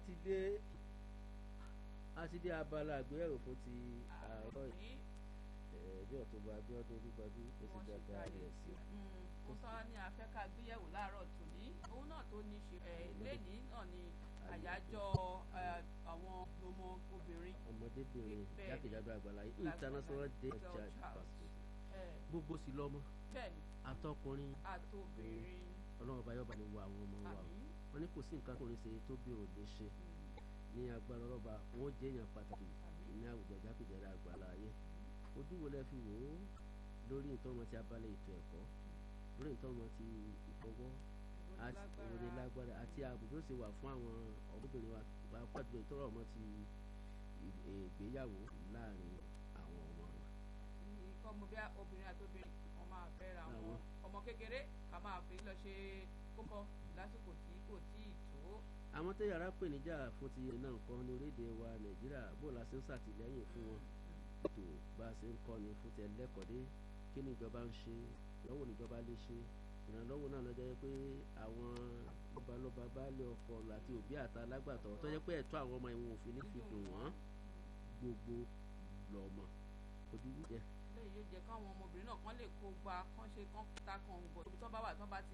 ti dé a ti dé abala àgbéyẹ̀wò fún ti àárọ̀ yìí bí ọ̀túnba Abíọ́dún Olúgbadé ó ti dáadáa rẹ̀ sí i. mo sọ ní afẹ́ká gbéyẹ̀wò láàárọ̀ tòní òun náà tó ní ṣe lẹ́nìí náà ni àyájọ́ àwọn ọmọ obìnrin. ọmọdébìnrin jákèjádò àgbàláyé international day of child passport gbogbo sí lọ́mọ àtọkùnrin àtobìnrin ọlọ́run ọba yọba ni wo àwọn ọmọ wa wọn ní kò sí nǹkan tó lè ṣe tó bí òde ṣe ní agbára ọlọ́ba wọn jẹ́ èèyàn pàtàkì ní àwùjọ jákèjádò àgbàláyé ojú wo lẹ fi wò ó lórí ìtọ́mọ ti abalẹ̀ ètò ẹ̀kọ́ lórí ìtọ́mọ ti ìfọwọ́ ìròlé lágbára àti ààbò tó ṣe wà fún àwọn ọmọbìnrin wa pàápàá jùlọ ìtọ́rọ̀ ọmọ ti ìgbéyàwó láàrin àwọn ọmọ wa. ọmọ bí obìnrin àti obìnrin wọn máa fẹ́ra wọn ọmọ kékeré ká máa fi lọ ṣe kókó lásìkò tí kò tí ì tó. àwọn tó yàrá pè níjà fún ti náà nǹkan ní orílẹ̀-èdè wa nàìjíríà bó la ṣe ń ṣàtìlẹ́yìn fún wọn ètò bá a ṣe ń kọ́ni fún tẹ lẹ́kọ̀ọ́dé kí ni ìjọba ń ṣe lọ́wọ́ níjọba lè ṣe ìrànlọ́wọ́ náà lọ́jọ́ pé àwọn lọ́balọ́ba baálé ọkọ àti òbí àti alágbàtọ́ tó jẹ́ pé ẹ̀tọ́ àwọn ọmọ ìwọ̀n òfin ní fi dùn wọ́n gbogbo lọ́mọ ojú jẹ́. lẹ́yìn yóò jẹ́ káwọn ọmọbìnrin náà kán lè kó gba kán ṣe kán ta kan gbọ̀ ibi tó bá wà tó bá ti